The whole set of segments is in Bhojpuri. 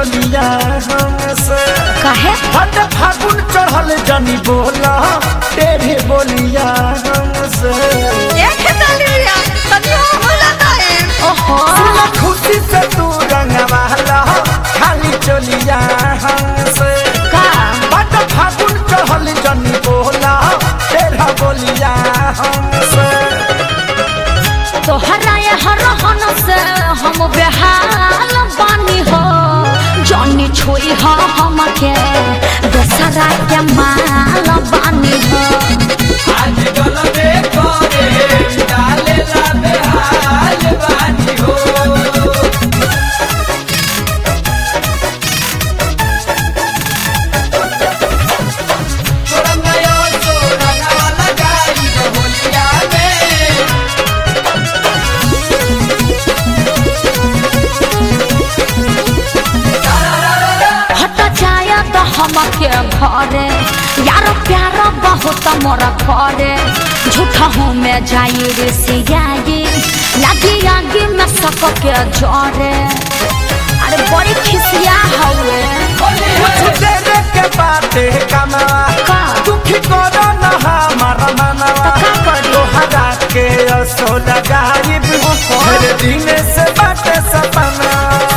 चलिया हमसे काहे हट फागुन चढ़ल जनी बोला तेरे बोलिया हमसे एक दलिया तनी हो होला ताए ओहो सुन खुशी से तू रंगवाला खाली चलिया हमसे का हट फागुन चढ़ल जनी बोला तेरा बोलिया हमसे तोहरा ये हरहन से हम बेहाल बानी हो जनी छोई हो हमके दोसरा के माल बानी हो आज गलबे करे डाले ला बेहाल बानी हो छोड़ा नया छोड़ा नया लगाई होलिया में हट जाया तो हमके घरे यार प्यार बहुत मोर करे झूठा हूँ मैं जाई रे सियाई लगी आगे में सबके जरे अरे बड़ी खिसिया हवे कुछ देर के बाते कमावा का? दुखी करो न हमारा मनवा तो का करी? तोहरा के असो लगाइब हर दिन से बाटे सपना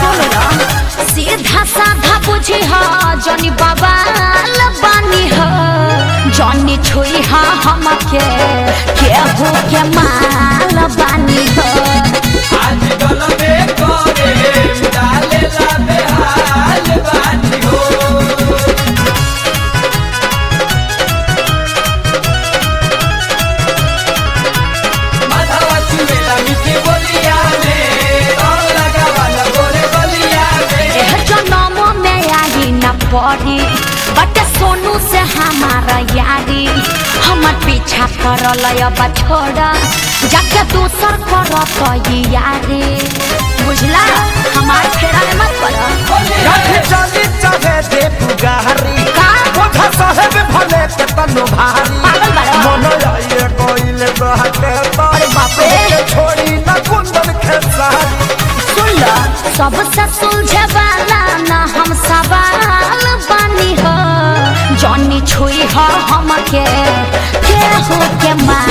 सीधा साधा बुझी हा जनी बाबा बानी हा जनी छुई हा हमके केहू के माल बानी हा आज गलबे करे डाले ला बेहाल बानी हो माधवा चुमेला मीठी बोलिया में और लगा वाला गोरे बलिया में एह जनम में आई न पड़ी बट सोनू से हमारा यारी हमर पीछा करल अब छोड़ा जाके दूसर करत यारी बुझला हमार फेरा में मत पड़ा कभी चली चाहे दे पुगारी का? कोठा साहेब भले के तनु भारी पागल बाड़ा। मन आइए कोइले बहते अरे बाप रे। के छोड़ी न कुंदन खेसारी सुन लो सबसे सुलझे वाला ना हम सवाल बानी हो जॉनी छुई हो हमके केहू के मार